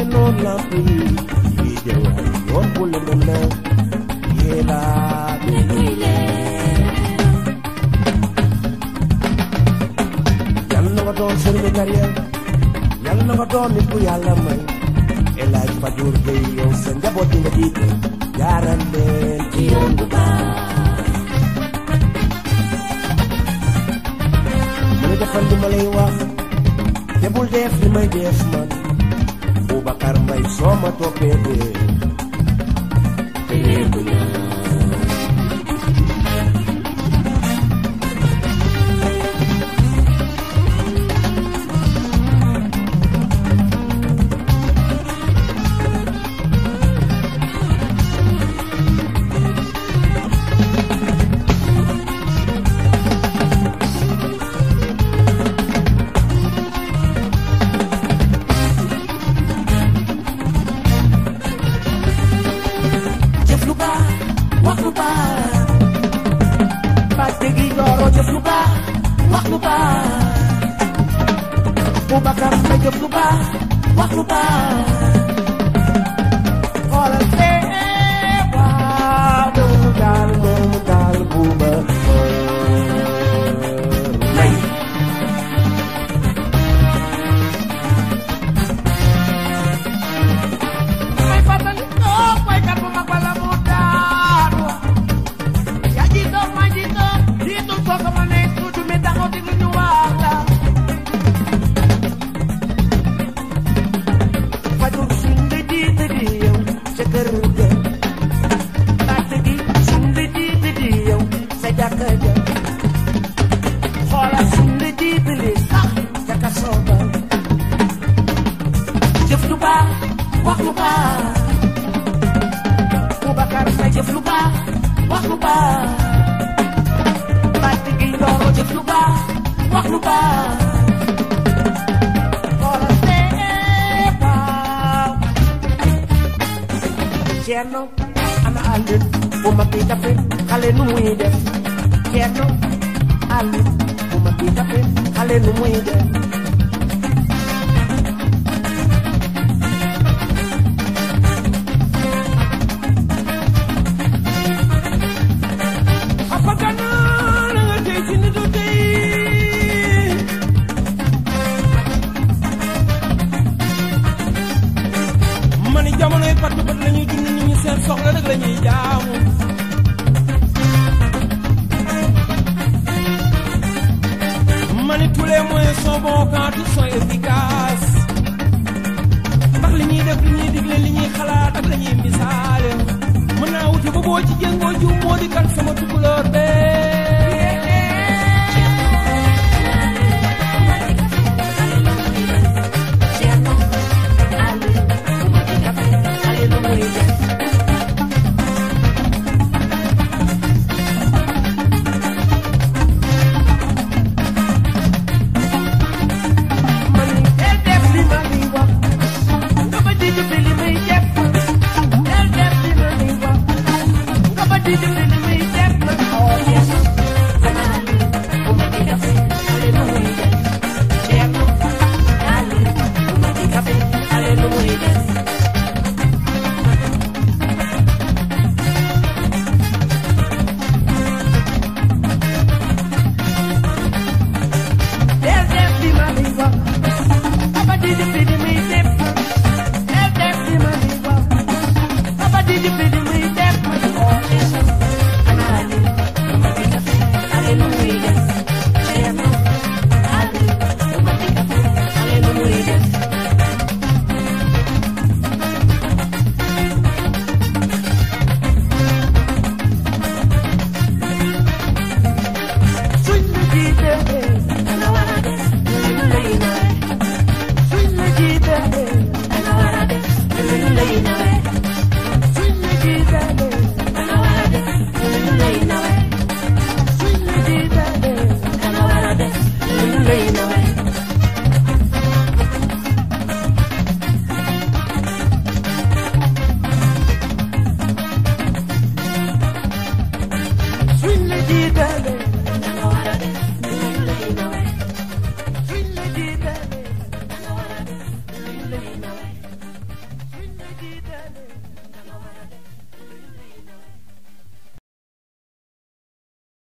teenoon lamp yi yi jëwaay yoon bu lëndëm la yéelaa bi luy yal na nga doon sëriñu carrière yal na nga doon nit ku yàlla may El Hadj Fadour Gueye yow sa njaboot yi nga jiite jaaral leen ci yoon bu baax mu ne defal li ma lay wax te bul def li may def man Boubacar Mbaye soo ma toppee dee te yéegu ñaa jëf lu baax wax lu baax Mbàkke gi Yoro jëf lu baax wax lu baax Boubacar Mbaye jëf lu baax wax lu baax xoolal fee waaw moomu daal moomu daal buuba may may fàttali toog waykat bu mag bala mu daanu yaa jiitoog maa jiitoog jiitul kooku ma ne tuuti mi taxaw di ñu wax la Fadour suñ la jiite di yow sa kër ga Mbàkke gi suñ la jiite di yow sa jàkka ja xoolal suñ la jiite li sax ca kaso ba jëf lu baax wax lu baax Boubacar Mbaye jëf lu baax wax lu baax Mbàkke gi Yoro jëf lu baax wax lu baax xoolal fee waaw Ceerno ana àllin bu mag bi dafe xale nu muy def Ceerno àllin bu mag bi dafe xale nu muy def apagana la nga tey ci nitu tey ma ni jamonoy pattu bat la ñuy dund nit ñi seen soxla rek la ñuy jaamu ma ni tous les moyens sont bons quand ils sont efficaces ndax li ñuy def li ñuy digle li ñuy xalaat ak la ñuy misaale mën naa wuti ba boo ci jëngoo jiw moo di kan sama tukulóor bee man del def li ma di wax nga ba di jëfe li may def del def li ma di wax nga ba di jëfe li may def man oh yes bu ma di def xale nu muy def Ceerno Ali bu ma di kafe xale nu muy def del def li ma di wax nga ba di jëfe li may def del def li ma di wax nga ba di jëfe li may def man oh yes Ali bu ma di kafe xale nu muy def Ceerno Ali bu ma di kafe xale nu muy def suñ la jiitee danga war a def luñ lay nawee suñ la jiitee danga war a def luñ lay nawee suñ la jiitee danga war a def luñ lay nawee suñ la jiitee danga war a def luñ lay nawee suñ la jiitee